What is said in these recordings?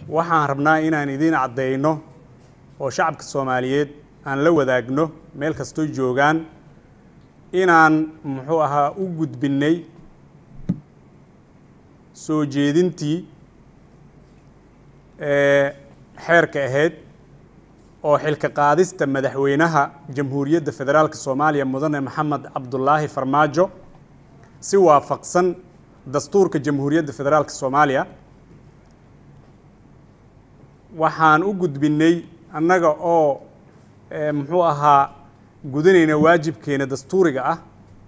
waxaan rabnaa inaan idiin caddeyno oo shacabka soomaaliyeed aan la wadaagno meel kastoo joogaan inaan muxuu ahaa u gudbinnay soo jeedintii ee xeerka ahayd oo xilka qaadista madaxweynaha jamhuuriyadda federaalka soomaaliya mudane maxamed cabdulaahi farmaajo si waafaqsan dastuurka jamhuuriyadda federaalka soomaaliya waxaan u gudbinnay annaga oo muxuu ahaa gudanayna waajibkeena dastuuriga ah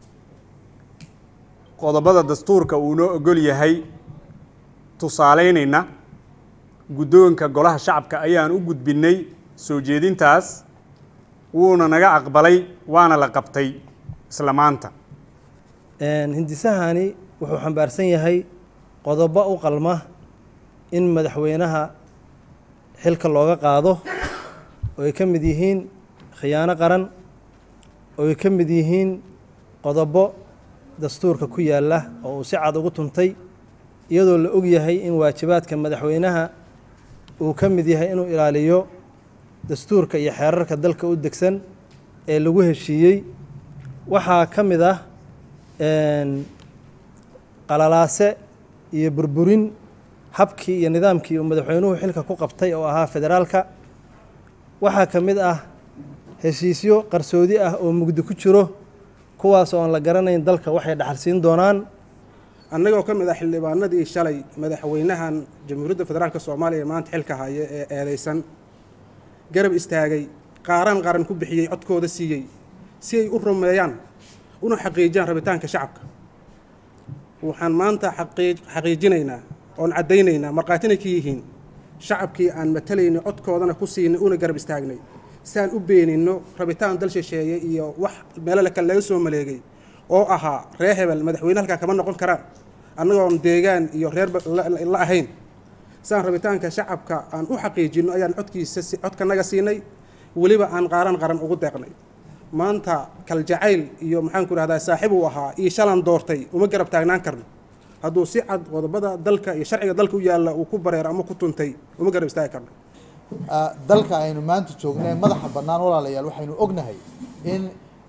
qodobada dastuurka uu noo ogol yahay tusaaleynayna guddoonka golaha shacabka ayaan u gudbinnay soo jeedintaas wuuna naga aqbalay waana la qabtay isla maanta hindisahani wuxuu xambaarsan yahay qodobo u qalma in madaxweynaha xilka looga qaado oo ay ka mid yihiin khiyaano qaran oo ay ka mid yihiin qodobo dastuurka ku yaalla oo uu si cad ugu tuntay iyadoo la og yahay in waajibaadka madaxweynaha uu ka mid yahay inuu ilaaliyo dastuurka iyo xeerarka dalka u degsan ee lagu heshiiyey waxaa ka mid ah qalalaase iyo burburin habkii iyo nidaamkii uu madaxweynuhu xilka ku qabtay oo ahaa federaalka waxaa ka mid ah heshiisyo qarsoodi ah oo mugdi ku jiro kuwaas oo aan la garanayn dalka waxay dhaxalsiin doonaan annagoo ka mid ah xildhibaanadii shalay madaxweynahan jamhuuriyadda federaalka soomaaliya maanta xilka haya ee eedeysan garab istaagay qaaran qaran ku bixiyey codkooda siiyey si ay u rumeeyaan una xaqiijiyaan rabitaanka shacabka waxaan maanta xaqiijinaynaa oon caddaynaynaa markhaatina ka yihiin shacabkii aan matalayno codkoodana ku siinay una garab istaagnay si aan u beeninno rabitaan dal shisheeye iyo wax meelo kale laga soo maleegay oo ahaa reer hebel madaxweyne halkaa kama noqon karaan annagoon deegaan iyo reer la ahayn si aan rabitaanka shacabka aan u xaqiijinno ayaan codkiisa codkanaga siinay weliba aan qaaran qaran ugu deeqnay maanta kaljacayl iyo maxaanku rahdaa saaxiib uu ahaa iyo shalan doortay uma garab taagnaan karno hadduu si cad qodobada dalka iyo sharciga dalka u yaalla uu ku bareero ama ku tuntay uma garab istaagi karno dalka aynu maanta joognay madaxa bannaan walaalayaal waxaynu ognahay in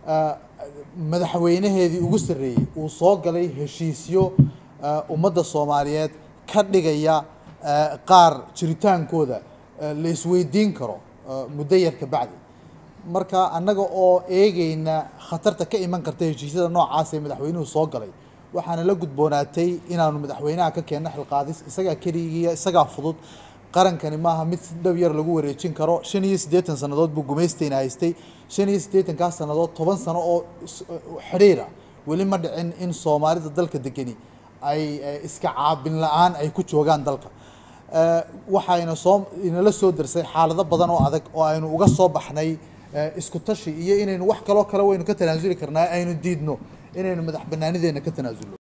madaxweynaheedii ugu sarreeyey uu soo galay heshiisyo ummadda soomaaliyeed ka dhigaya qaar jiritaankooda la isweydiin karo muddo yar ka bacdi marka annaga oo eegayna khatarta ka iman karta heshiisyada noocaas ee madaxweynuhu soo galay waxaana la gudboonaatay inaanu madaxweynaha ka keenno xilqaadis isagaa keligiiya isagaa fudud qarankani maaha mid si dhow yar lagu wareejin karo shan iyo siddeetan sannadood buu gumaystayna haystay shan iyo siddeetankaas sannadood toban sano oo xidhiira weli ma dhicin in soomaalida dalka degeni ay iska caabin la-aan ay ku joogaan dalka waxayna soo inala soo darsay xaalado badan oo adag oo aynu uga soo baxnay isku tashi iyo inaynu wax kaloo kale waynu ka tanaasuli karnaa aynu diidno inaynu madax banaanideena ka tanaasulno